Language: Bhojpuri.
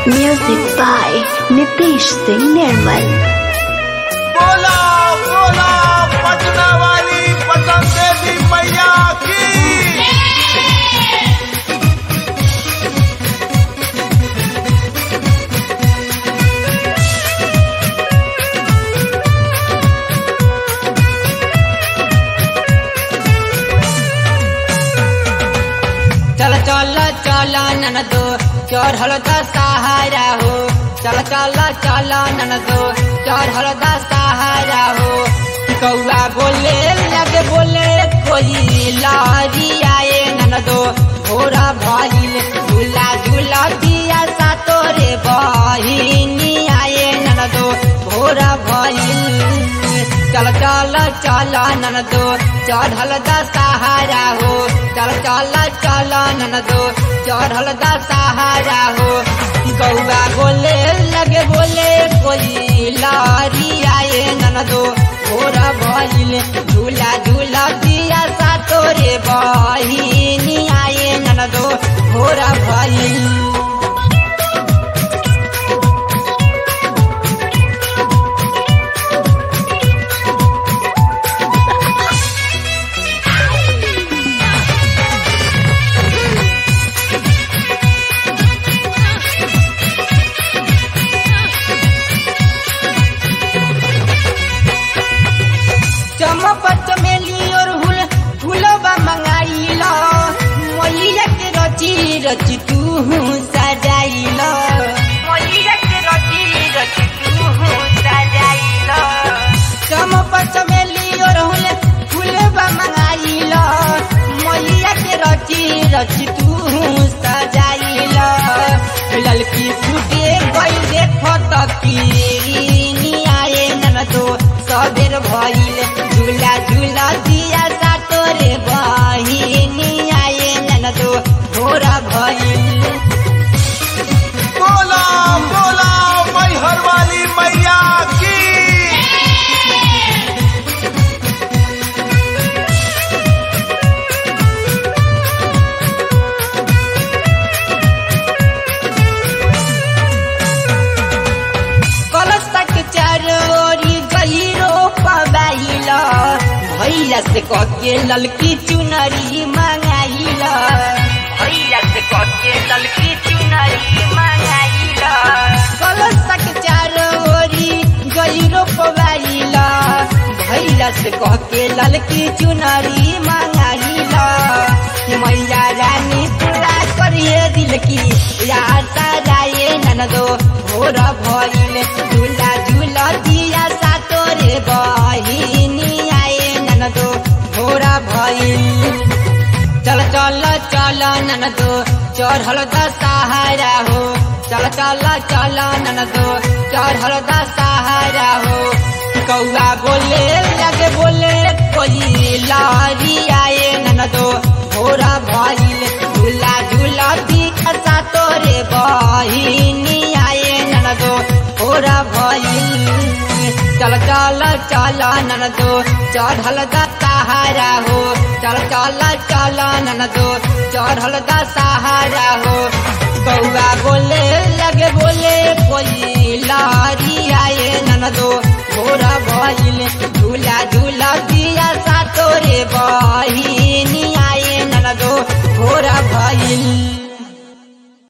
Music by Nitish Singh Nirmal. बोला बोला पटना वाली पटन देवी मैया की चल चल चल ननदो चढ़ल द सहारा हो चल चल चल ननदो चढ़ल द सहारा हो कौआ बोले लगे बोले कोई लारी आए ननदो भोरा भइल झूला झूला दिया सा तोरे बहिनी आए ननदो भोरा भइल चल चल चल ननदो चढ़ल द सहारा हो चल चल चल ननदो चढ़ल द सहारा हो गौआ बोले लगे बोले कोई लारी आए ननदो भोरा भइल झूला झूला दिया सा तोरे बहिनी आए ननदो भोरा भइल चमक चमेली और हुल फूलबा मंगाइल मैया के रची रची तू सजाइल मैया के रची रची तू सजाइल चमक चमेली और हुल फूलबा मंगाइल मैया के रची रची तू सजाइल ललकी फूटे गई देखो तकीनी आए ननदो सबेर भइल झूला झूला दिया सा तोरे बहिनी आए ननदो भोरा भइल बोला बोला मैहर वाली मैया की कलश तक चरोरी गहिरो पबाइल भैया से कके ललकी चुनरी मंगाइल भैया से कके ललकी चुनरी मंगाइल कलश तक चरोरी गहिरो पबाइल भैया से कके ललकी चुनरी मंगाइल मैया रानी पूरा करिए दिल की यार सजाए ननदो भोर भइल झूला झूला दिया सा तोरे बहिनी आए ननदो भोरा भइल चल चल चल ननदो चढ़ल द सहारा हो चल चल चल ननदो चढ़ल द सहारा हो कौआ बोले लगे बोले कोई लारी आए ननदो भोरा भइल झूला झूला दिया सा तोरे बहिनी आए ननदो भोरा भइल चल चल चल ननदो चढ़ल द सहारा हो चल चल चल ननदो चढ़ल द सहारा हो कौआ बोले लगे बोले कोई लारी आए ननदो भोरा भइल झूला झूला दिया सा तोरे बहिनी आए ननदो भोरा भइल